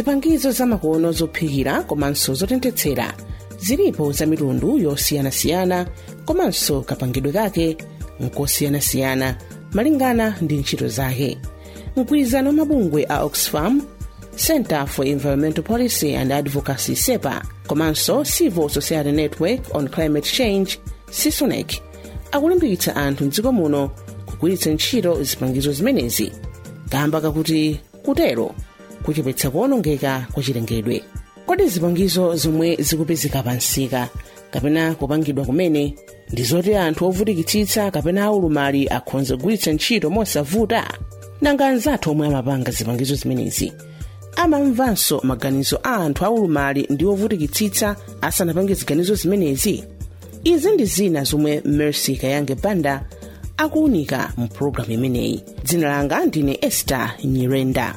zipangizo zamakono zophikira komanso zotenthetsera zilipo za mitundu yosiyanasiyana komanso kapangidwe kake nkosiyanasiyana malingana ndi ntchito zake mgwirizano mabungwe a oxfam center for environmental policy and advocacy sepa komanso civil society network on climate change sisonec akulimbikitsa anthu mdziko muno kugwiritsa ntchito zipangizo zimenezi kamba kakuti kutero kuchepetsa kuwonongeka kwa chilengedwe kodi zipangizo zomwe zikupezeka pansika kapena kupangidwa kumene ndi zoti anthu ovutikitsitsa kapena aulumali akhonza kugwiritsa ntchito mosavuta nanga anzathu omwe amapanga zipangizo zimenezi amamvanso maganizo a anthu aulumali ndi ovutikitsitsa asanapange ziganizo zimenezi izi ndi zina zomwe mercy kayange banda akuunika mu pologalamu imeneyi dzina langa ndine esther nyirenda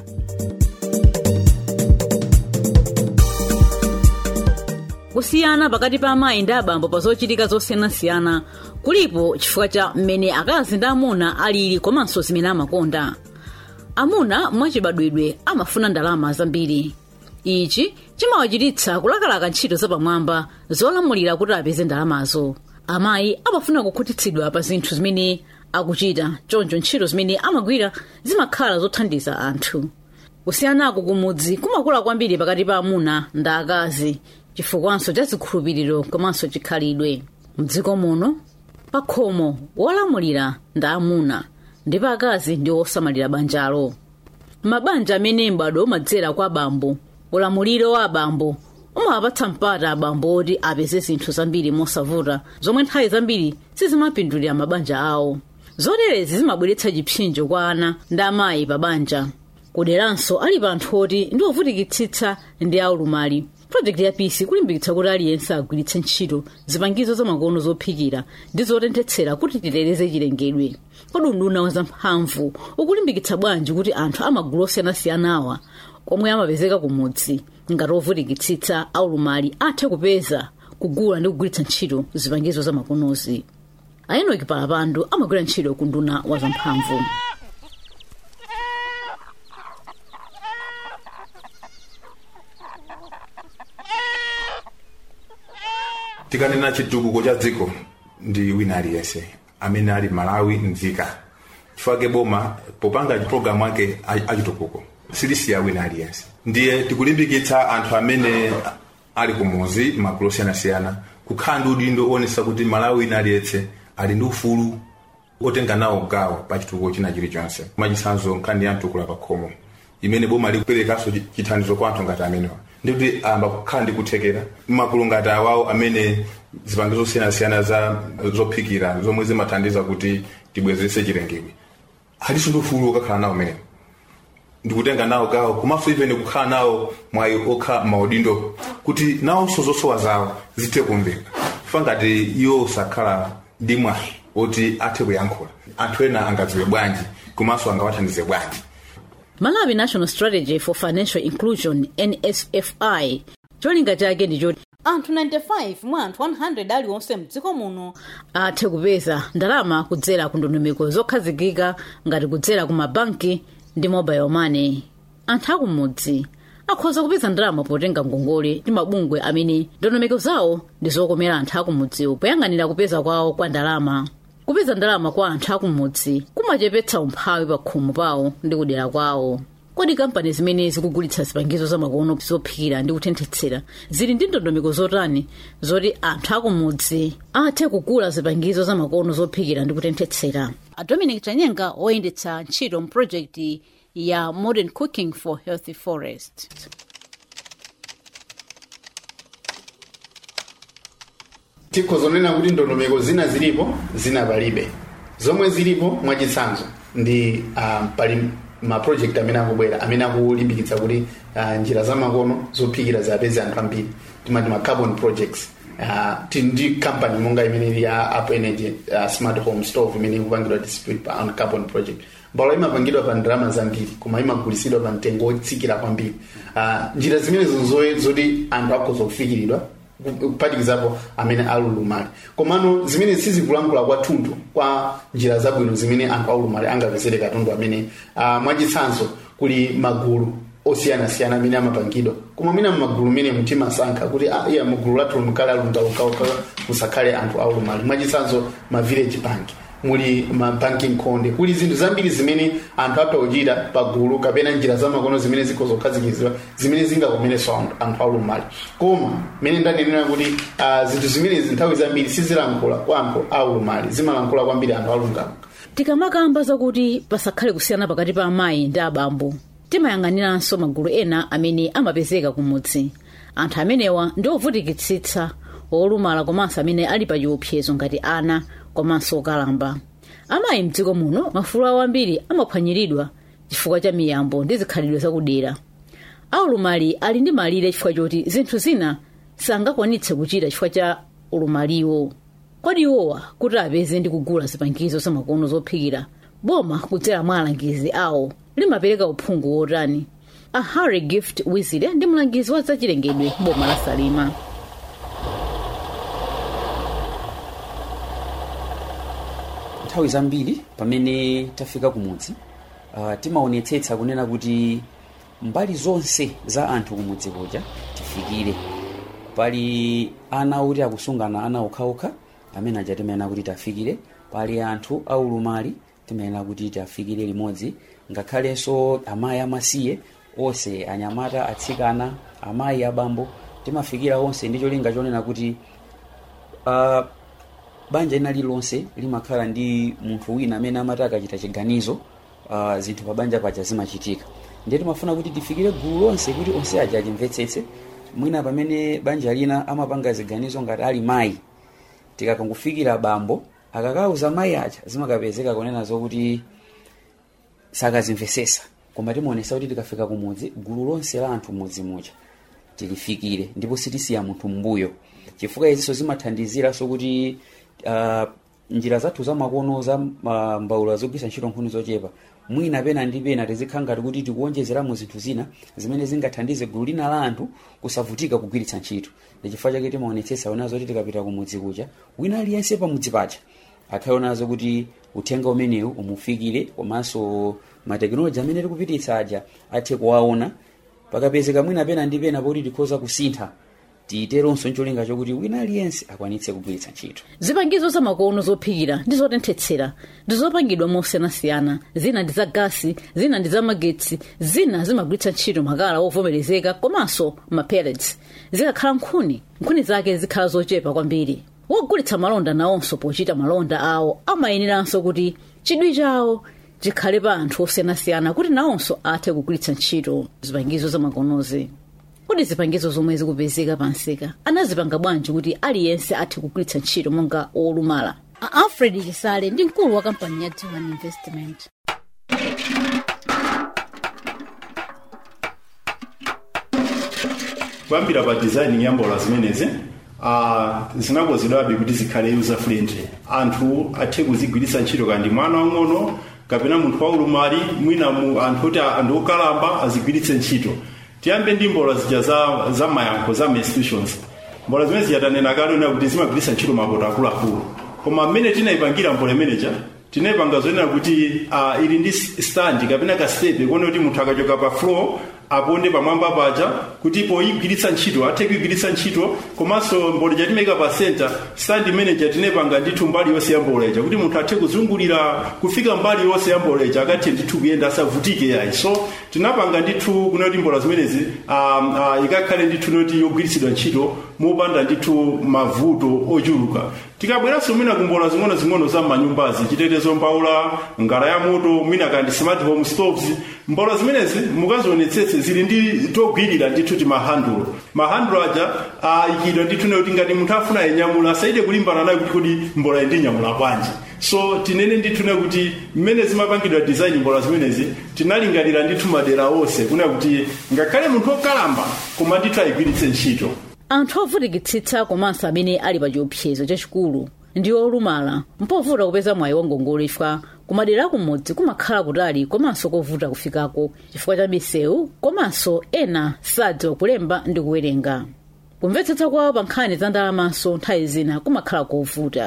kusiyana pakati pa amayi ndi abambo pa zochitika zosiyanasiyana kulipo chifukwa cha mmene akazi ndi amuna alili komanso zimene amakonda amuna mwachibadwidwe amafuna ndalama zambiri ichi chimawachititsa kulakalaka ntchito zapamwamba zolamulira kuti apeze ndalamazo amayi amafuna kukhutitsidwa pa zinthu zimene akuchita choncho ntchito zimene amagwira zimakhala zothandiza anthu kusiyanako kumudzi kumakula kwambiri pakati pa amuna ndi akazi chifukwanso cha zikhulupiriro komanso chikhalidwe mdziko muno pa khomo wolamulira ndi amuna ndipo akazi ndi osamalira banjalo mabanja amene m'bado umadzera kwa abambo ulamuliro wa abambo umawapatsa mpata abambo oti apeze zinthu zambiri mosavuta zomwe nthawi zambiri sizimapindulira mabanja awo zoterezi zimabweretsa chipsinjo kwa ana ndi amayi pa banja kuderanso ali pa anthu oti ndi ovutikitsitsa ndi aulumali projekti ya pisi kulimbikitsa kuti aliyense agwiritse ntchito zipangizo zamakono zophikira ndi zotenthetsera kuti titeteze chilengedwe kodi unduna wa zamphamvu ukulimbikitsa bwanji kuti anthu amagulu osiyanasiyana awa omwe amapezeka kumudzi ngati ovutikitsitsa aulumali athe kupeza kugula ndi kugwiritsa ntchito zipangizo zamakonozi aenoki palapandu amagwira ntchito ku nduna wa zamphamvu tikanena chitukuko cha dziko ndi wina aliyense amene ali malawi mdzika chifukwa boma popanga programu ake achitukuko silisiya wina aliyense ndiye tikulimbikitsa anthu amene ali kumuzi magulu osiyanasiyana kukhala ndi udindo owonesa kuti malawi wina aliyense ali ndi ufulu otenga nawo gawo pa chitukuko china chilichonse mwachitsanzo nkhani ya mtukula pa khomo imene boma likuperekanso chithandizo kwa anthu ngati amenewa ndikuti amba kukhala ndi kuthekera magulu ngati awawo amene zipangizo zosiyanasiyana za zophikira zomwe zimathandiza kuti tibwezeretse chilengedwe aliso ndi ufulu okakhala nawo umenewo ndikutenga nawo gawo komanso ivene kukhala nawo mwayi okha maudindo kuti nawonso zosowa zawo zithe kumveka fa ngati iwo sakhala ndi mwayi oti athe kuyankhula anthu ena angadziwe bwanji komanso angawathandize bwanji malawi national strategy for financial inclusion nsfi cholinga chake ndichoti anthu 95 mwa anthu 100 aliwonse mdziko muno athe kupeza ndalama kudzera ku ndondomeko zokhazikika ngati kudzera ku mabanki ndi mobile money anthu akumudzi akhoza kupeza ndalama potenga ngongole ndi mabungwe amene ndondomeko zawo ndi zokomera anthu akumudziwo poyang'anira kupeza kwawo kwa ndalama kupeza ndalama kwa anthu akumudzi kumachepetsa umphawi pa khomo pawo ndi kudera kwawo kodi kampani zimene zikugulitsa zipangizo zamakono zophikira ndi kutenthetsera zili ndi ndondomeko zotani zoti anthu akumudzi athe kugula zipangizo zamakono zophikira ndi kutenthetsera a dominic chanyenga woyendetsa ntchito mpurojekiti ya modern cooking for healthy forest tikhozonena kuti ndondomeko zina zilipo zina palibe zomwe zilipo mwachitsanzo ndi uh, pali maproject amene akubwera amene akulimbikitsa kuti uh, njira zamakono zophikira zapeze anthu ambiri timati ma carbon projects uh, ndi company monga imene ili ya up energy uh, smart home stove imene ikupangidwa distribute pa on carbon project mbalo imapangidwa pa ndalama zambiri koma imagulitsidwa pa mtengo wotsikira kwambiri uh, njira zimenezo zoti anthu akhoza kufikiridwa kuphatikizapo amene alulumali komano zimene sizikulankhula kwathunthu kwa njira zabwino zimene anthu aulumali angapezere katundu amene uh, mwachitsanzo kuli magulu osiyanasiyana amene amapangidwa koma mwina mmagulu mene mutimasankha kuti ah, iya mugulu lathu mukale alungalukauka musakhale anthu aulumali mwachitsanzo ma village bank muli ma banking konde kuli zinthu zambiri zimene anthu apha kuchita pagulu kapena njira zamakono zimene zikhoza kukhazikitsidwa zimene zingakomerenso anthu- anthu aulumali koma mene ndanenera kuti uh, zinthu zimenezi nthawi zambiri sizilankhula kwa anthu aulumali zimalankhula kwambiri anthu alungaluka tikamakamba zakuti pasakhale kusiyana pakati pa amayi ndi abambo timayang'aniranso magulu ena amene amapezeka kumudzi anthu amenewa ndi ovutikitsitsa olumala komanso amene ali pa chiopsezo ngati ana komanso okalamba amayi mdziko muno mafulu awo ambiri amaphwanyiridwa chifukwa cha miyambo ndi zikhalidwe zakudera aulumali ali ndi malire chifukwa choti zinthu zina sangakwanitse kuchita chifukwa cha ulumaliwo kodi iwowa kuti apeze ndi kugula zipangizo zamakono zophikira boma kudzera mwa alangizi awo limapereka uphungu wotani a harry gift wizire ndi mlangizi wa zachilengedwe boma la salima nthawi zambiri pamene tafika kumudzi uh, timaonetsetsa kunena kuti mbali zonse za anthu kumudzi kuja tifikire pali ana oti akusungana ana okhaokha amene aja timayenera kuti tafikire pali anthu aulumali timayenera kuti tafikire limodzi ngakhalenso amayi amasiye onse anyamata atsikana amayi abambo timafikira onse ndi cholinga chonena kuti uh, banja lina lililonse limakhala ndi munthu wina amene amati akachita chiganizo uh, zinthu pa banja paja zimachitika ndiye timafuna kuti tifikire gulu lonse kuti onse aja achimvetsetse mwina pamene banja lina amapanga ziganizo ngati ali mayi tikakangofikira bambo akakauza mayi aja zimakapezeka kunena zokuti sakazimvesesa koma timaonesa kuti tikafika kumudzi gulu lonse la anthu mudzi muja tilifikire ndipo sitisiya munthu mbuyo chifukwa izinso zimathandiziraso kuti uh, njira zathu zamakono za uh, mbawula zogwisa ntchito nkhuni zochepa mwina pena ndi pena tizikhala ngati kuti tikuonjezeramo zinthu zina zimene zingathandize gulu lina la anthu kusavutika kugwiritsa ntchito ndi chifukwa chake timaonetsetsa onazo kuti tikapita kumudzi kuja wina aliyense pamudzi paja akhale onazo kuti uthenga umenewu umufikire komanso matekinoloji amene tikupititsa aja athe kuwaona pakapezeka mwina pena ndi pena poti tikhoza kusintha tiiteronso ncholinga chokuti wina aliyense akwanitse kugwiritsa ntchito zipangizo zamakono zophikira ndi zotenthetsera ndi zopangidwa mosiyanasiyana zina ndi za gasi zina ndi za magetsi zina zimagwiritsa ntchito makala ovomerezeka komanso mapellets zikakhala nkhuni nkhuni zake zikhala zochepa kwambiri wogulitsa malonda nawonso pochita malonda awo amayeneranso kuti chidwi chawo chikhale pa anthu osiyanasiyana kuti nawonso athe kugwiritsa ntchito zipangizo zamakonozi kodi zipangizo zomwe zikupezeka pansika anazipanga bwanji kuti aliyense athe kugwiritsa ntchito monga olumala A alfred chisale ndi mkulu wa kampani ya Diwan investment kuyambira pa design ya mbola zimenezi uh, zinakonzedwabe kuti zikhale user friendly anthu athe kuzigwiritsa ntchito kandi mwana wang'ono kapena munthu waulumali mwina mu anthu oti anthu okalamba azigwiritse ntchito tiyambe ndi mbola zija za, za mayankho za institutions mbola zimene ziyatanena kale ona kuti zimagwiritsa ntchito mapoto akuluakulu koma mmene tinayipangira mbola imeneja tinayipanga zonena kuti uh, ili ndi stand kapena kastepe kuona kuti munthu akachoka pa floor aponde pamwamba paja kuti poyigwiritsa ntchito athe kuyigwiritsa ntchito komanso mbola ija timayika pa center stand manager tinayipanga ndithu mbali yonse ya mbola ija kuti munthu athe kuzungulira kufika mbali yonse ya mbola ija akathe ndithu kuyenda asavutike yayi so tinapanga ndithu kuna kuti mbola zimenezi um, uh, ikakhale ndithu noti yogwiritsidwa ntchito mopanda ndithu mavuto ochuluka tikabweranso mwina kumbola zing'ono-zing'ono za manyumbazi chitetezo mbawula ngala ya moto mwina kandi smart home stoves mbola zimenezi mukazionetsetse zili ndi togwirira ndithu ti mahandulo mahandulo aja ayikidwa ndithu ne kuti ngati munthu afuna yenyamula asaite kulimbana nayo kuti kodi mbola indinyamula bwanji so tinene ndithu ne kuti mmene zimapangidwa design mbola zimenezi tinalingalira ndithu madera onse kuna kuti ngakhale munthu okalamba koma ndithu ayigwiritse ntchito anthu ovutikitsitsa komanso amene ali pa chiopsezo chachikulu ndi olumala mpovuta kupeza mwayi wa ngongole chifukwa kumadera kumudzi kumakhala kutali komanso kovuta kufikako chifukwa cha misewu komanso ena sadziwa kulemba ndi kuwerenga kumvetsetsa kwawo pa nkhani za ndalamanso nthawi zina kumakhala kovuta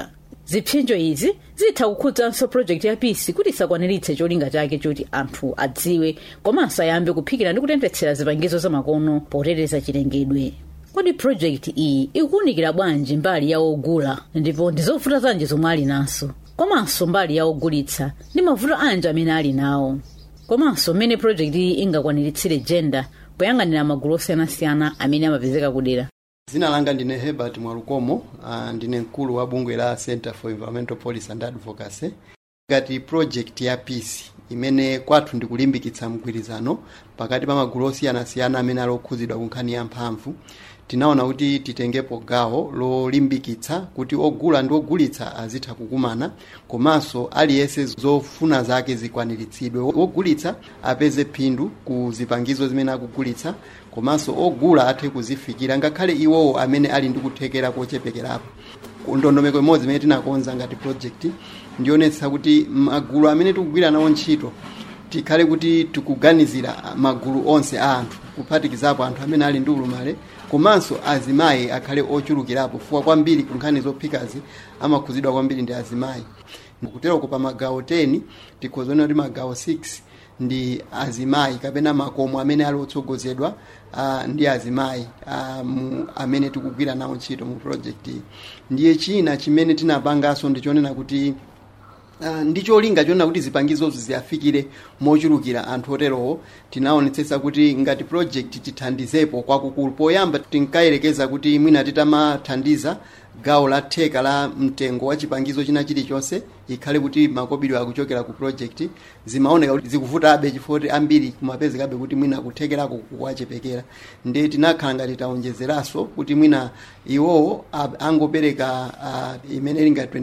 zipsinjo izi zitha kukhudzanso project ya pisi kuti isakwaniritse cholinga chake choti anthu adziwe komanso ayambe kuphikira ndi kutenthetsera zipangizo zamakono poteteza chilengedwe kodi project iyi ikuwunikira bwanji mbali ya ogula ndipo ndizovuta zanji zomwe ali naso komanso mbali ya ogulitsa ndi mavuto anji amene ali nawo komanso mmene project iyi ingakwaniritsire gender poyang'anira magulu osiyanasiyana amene amapezeka kudera dzina langa ndine herbert mwalukomo uh, ndine mkulu wa bungwe la center for environmental policy and advocacy ngati project ya peace imene kwathu ndikulimbikitsa mgwirizano pakati pa magulu osiyanasiyana amene ali okhudzidwa ku nkhani ya mphamvu tinaona kuti titengepo gawo lolimbikitsa kuti ogula ndi ogulitsa azitha kukumana komanso aliyense zofuna zake zikwaniritsidwe ogulitsa apeze phindu ku zipangizo zimene akugulitsa komanso ogula athe kuzifikira ngakhale iwowo amene ali ndi kuthekera kochepekerapo ndondomeko imodzi imene tinakonza ngati project ndionetsa kuti magulu amene tikugwira nawo ntchito tikhale kuti tikuganizira magulu onse a anthu kuphatikizapo anthu amene ali ndi ulumale komanso azimayi akhale ochulukirapo fuwa kwambiri ku nkhani zophikazi amakhuzidwa kwambiri ndi azimayi kuteroko pa magawo 10 tikhozaona kuti magawo 6 ndi azimayi kapena makomo amene ali otsogozedwa uh, ndi azimayi uh, mu, amene tikugwira nawo ntchito mu project iyi ndiye china chimene tinapanganso ndichonena kuti Uh, ndi cholinga chonena kuti zipangizozo ziyafikire mochulukira anthu oterowo tinaonetsetsa kuti ngati project tithandizepo kwakukulu poyamba tinkayerekeza kuti mwina titamathandiza gawo la theka la mtengo wa chipangizo china chilichonse ikhale kuti makobidwe akuchokera ku project zimaoneka kuti zikuvutabe chifukwa kuti ambiri kumapezekabe kuti mwina kuthekerako kuwachepekera ndi tinakhala ngati taonjezeranso kuti mwina iwowo angopereka uh, imene ili ngati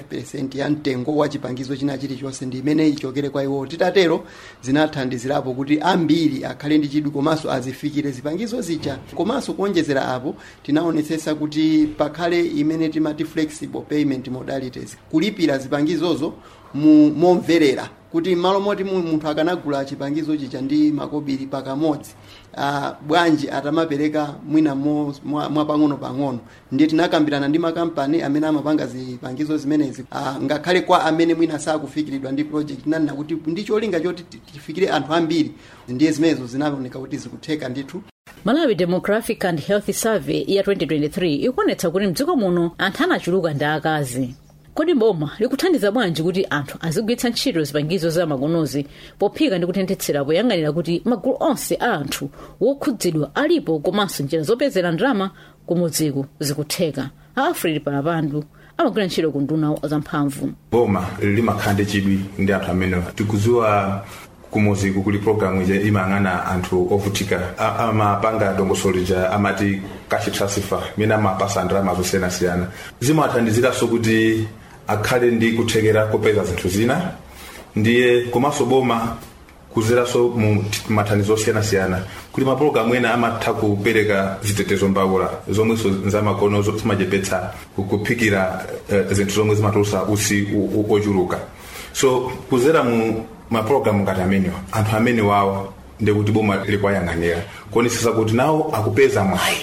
25 ya mtengo wa chipangizo china chilichonse ndi imene ichokere kwa iwowo titatero zinathandizirapo kuti ambiri akhale ndi chidwi komanso azifikire zipangizo zija komanso kuonjezera apo tinaonetsetsa kuti pakhale imene timati flexible payment modalities kulipira zipangizozo mu momverera kuti malo moti munthu akanagula chipangizo chicha ndi makobiri pakamodzi uh, bwanji atamapereka mwina mwapang'ono pang'ono ndiye tinakambirana ndi makampani amene amapanga zipangizo zimenezi uh, ngakhale kwa amene mwina sakufikiridwa ndi project nanena kuti ndi cholinga choti tifikire anthu ambiri ndiye zimenezo zinaoneka kuti zikutheka ndithu malawi demographic and health survey ya 2023 ikuonetsa kuti mdziko muno anthu anachuluka ndi akazi kodi boma likuthandiza bwanji kuti anthu azigwiritsa ntchito zipangizo za makonozi pophika ndi kutenthetsera poyang'anira kuti magulu onse a anthu wokhudzidwa alipo komanso njira zopezera ndalama kumudziku zikutheka a alfred palapandu amagwira ntchito ku nduna zamphamvu boma limakhala ndi chidwi ndi anthu amene tikuziwa kumuziku kuli programu ija imayang'ana anthu ovutika amapanga dongosolo lija amati cash transfer imene amapasa ndalama zosiyanasiyana zimathandiziranso kuti akhale ndi kuthekera kopeza zinthu zina ndiye komanso boma kuzeranso mu mathandizo osiyanasiyana kuti mapulogalamu ena amatha kupereka zitetezo mbawula zomwenso zamakono zimachepetsa kuphikira uh, zinthu zomwe zimatulusa usi ochuluka so kuzera mu mapulogalamu ngati amenewa anthu amene wawo ndikuti boma likuwayang'anira kuonesesa kuti nawo akupeza mwayi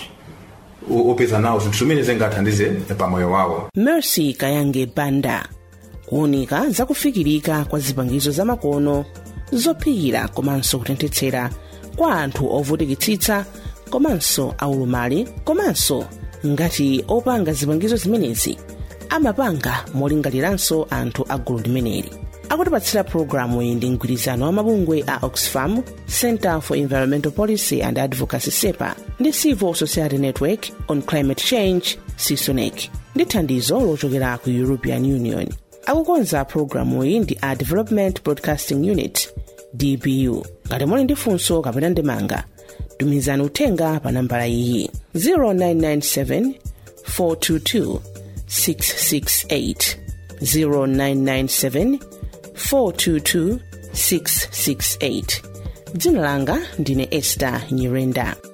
opeza nawo zinthu zimene zingathandize pamoyo wawo mercy kayange banda kuwunika zakufikirika kwa zipangizo zamakono zophikira komanso kutenthetsera kwa anthu ovutikitsitsa komanso aulumali komanso ngati opanga zipangizo zimenezi amapanga molingaliranso anthu a gulu limeneli akutipatsira pologalamu iyi ndi mgwirizano wa mabungwe a oxfam center for environmental policy and advocacy sepa ndi civil society network on climate change sisonec ndi thandizo lochokera ku european union akukonza pologalamu iyi ndi a development broadcasting unit dbu ngati muli ndi funso kapena ndemanga tumizani uthenga pa nambala iyi 0997 422 668 0997 422 668 dzina langa ndine esta nyirenda